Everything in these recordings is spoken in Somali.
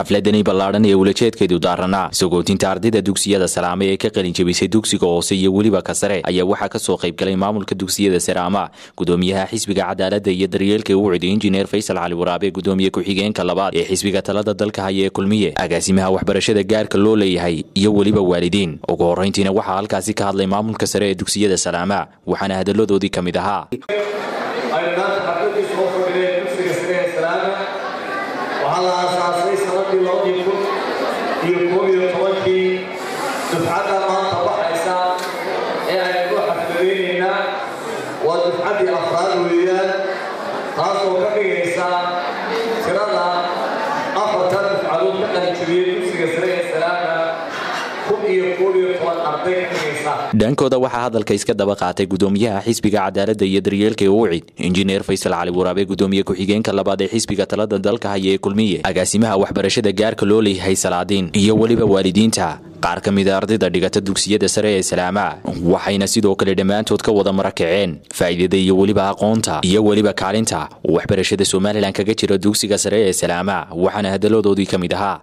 xafladani ballaadhan ee ulajeedkeedu daaranaa sagootinta ardayda dugsiyada salaame ee ka qalin jebisay dugsiga hoose iyo weliba ka sare ayaa waxaa kasoo qaybgalay maamulka dugsiyada saraama gudoomiyaha xisbiga cadaalada iyo daryeelka u ciday injineer faysal cali waraabe gudoomiye ku-xigeenka labaad ee xisbiga talada dalka haya ee kulmiye agaasimaha waxbarashada gaarka loo leeyahay iyo weliba waalidiin ugu horrayntiina waxaa halkaasi ka hadlay maamulka sare ee dugsiyada salaama waxaana hadalladoodii ka mid ahaa waxaa la aasaasay sanadii labadii kun iyo koob iyo tobankii dufcadda maanta baxaysa ee aynu xafladaynaynaa waa dufcaddii afraad weeyaan taasoo ka dhigaysa tirada afartan dufcadood ka qalijabiyey dugsiga sare ee salaama kun iyo koob iyo toban arday ka dhigaysa dhankooda waxaa hadalka iska daba qaatay gudoomiyaha xisbiga cadaalada iyo daryeelka ee ucid injineer faysal cali waraabe gudoomiye ku-xigeenka labaad ee xisbiga talada dalka haya ee kulmiye agaasimaha waxbarashada gaarka loo leeyahay salaadiin iyo weliba waalidiinta qaar ka mida ardayda dhigata dugsiyada sare ee salaama waxayna sidoo kale dhammaantood ka wada marakaceen faa'iidada iyo weliba aqoonta iyo weliba kaalinta uu waxbarashada somalilan kaga jira dugsiga sare ee salaama waxaana hadalladoodii ka mid ahaa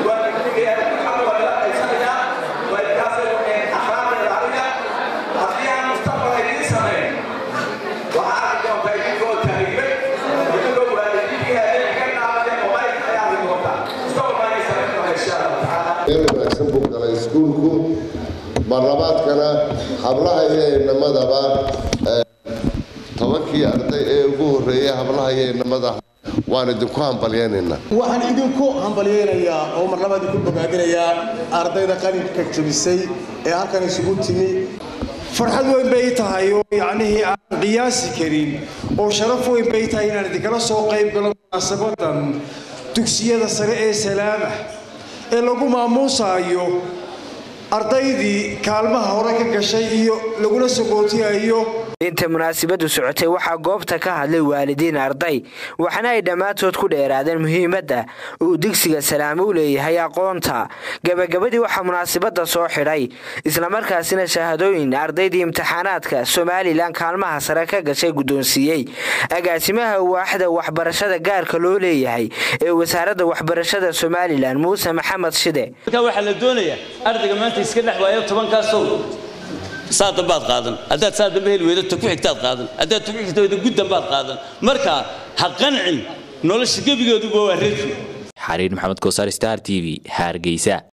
wanaagsan buu galay iskuulku marlabaadkana hablaha iyo inamadaba tobankii arday ee ugu horreeyay hablaha iyo inamada waan idinku hambalyaynaynaa waxaan idinku hambalyaynayaa oo marlabaad idinku bogaadinayaa ardayda qalinka jabisay ee halkan isugu timi farxad weyn bay tahay oo yacnihii aan qiyaasi karin oo sharaf weyn bay tahay inaan idinkala soo qayb galo munaasabadan dugsiyada sare ee salaama ee lagu maamuusaayo ardaydii kaalmaha hore ka gashay iyo lagula sagootiyayo inta munaasabadu socotay waxaa goobta ka hadlay waalidiin arday waxaana ay dhammaantood ku dheeraadeen muhiimadda uu digsiga salaamo u leeyahay aqoonta gabagabadii waxaa munaasabada soo xidhay islamarkaasina shahaadooyin ardaydii imtixaanaadka somalilan kaalmaha sare ka gashay guddoonsiiyey agaasimaha waaxda waxbarashada gaarka loo leeyahay ee wasaaradda waxbarashada somalilan muuse maxamed shide waxaa la doonayaa ardayga maanta iska dhex waayo tobankaasow saa dambaad qaadan haddaad saa dambe heli weydo ta ku xigtaad qaadan haddaad ta ku xigta weydo gud dambaad qaadan marka ha qancin nolosha gebigeeduba waa reerki xariir maxamed kosaar star t v hargeysa